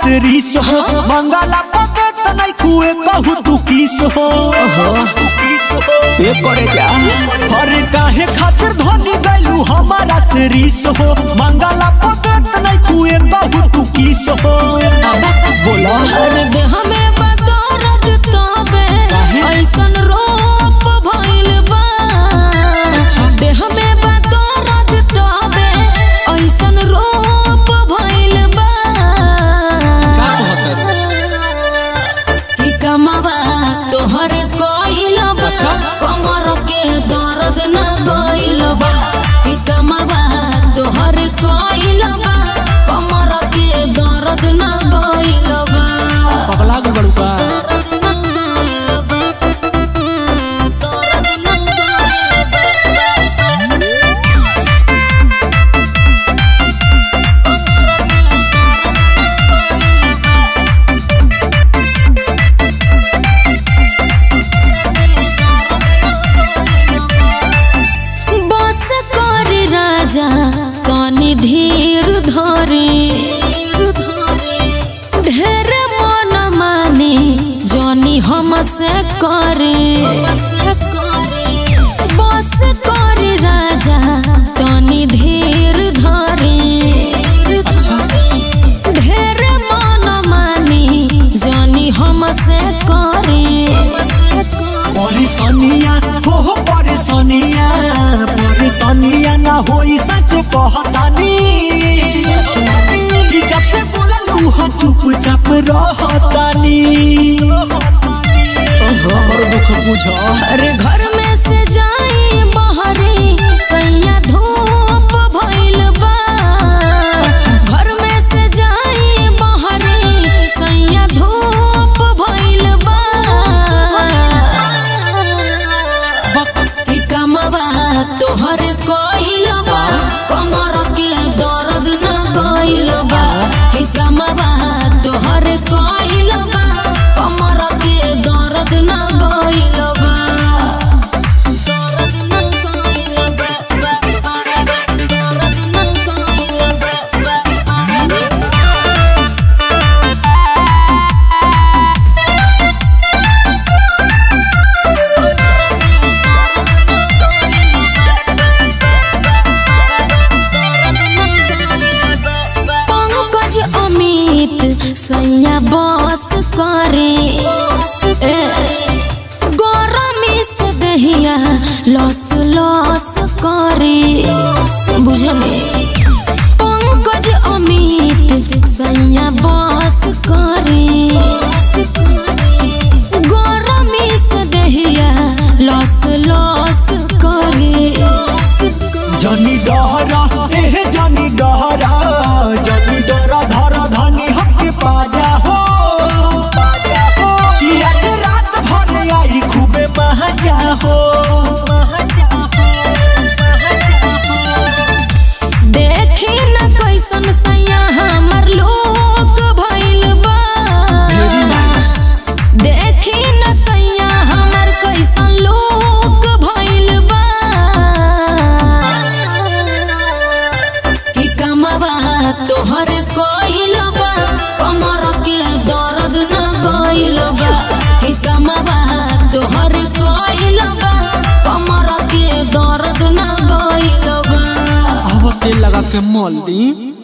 से रीस हो मंगला पते तनाई खुए कहू तू किस हो ये करे जा हर काहे खातिर धनी गैलू हमारा से रीस हो मंगला पते तनाई खुए कहू तू किस हो बोला हर देह में बदौरत तबे ऐसन रोप भइल बा देह में बदौरत तबे ऐसन रोप भइल बा कि कमावा तोहर कोइल बा कमर के दर्द न गइल बा कि कमावा तोहर कोइल बा कमर के दर्द न गइल बा पगला गल बड़ू का बस कर राजा तनी धीर धरे ढेर मन माने जनी हमसे करे बस कर राजा तनी धीर धरे ढेर मन माने जनी हमसे करे परेशानिया हो हो परेशानिया परेशानिया ना होई सच कहतानी कि जब से बोललू हो चुपचाप रहतानी और दुख बुझो अरे घर में से जाई बहरे सैया धूप भइल बा घर में से जाई बहरे सैया धूप भइल बा कि कमवा तोहर कोइल बा कमर के दर्द न गइल बा कि कमवा तोहर कोइल बा कमर के दर्द न गइल बा दर्द न गइल बा दर्द न गइल बा पंकज अमित सैया बस करे ए, गरमी से दहिया लस लस करे बुझले पंकज अमित सैया बस करे गरमी से दहिया लस लस करे जनी डहरा एह जनी डहरा जनी डहरा धरा धनी हक पाजा हो पाजा हो कि आज रात भर आई खूबे महजा हो महजा हो महजा हो देखी न कैसन सैया हमर लोग भइल बा देखी न सैया हमर कैसन लोग भइल बा कि कमवा तोहर कोइल बा कमर के दर्द न गइल बा कि कमवा तोहर कोइल बा कमर के दर्द न गइल बा अब तेल लगा के मोल दी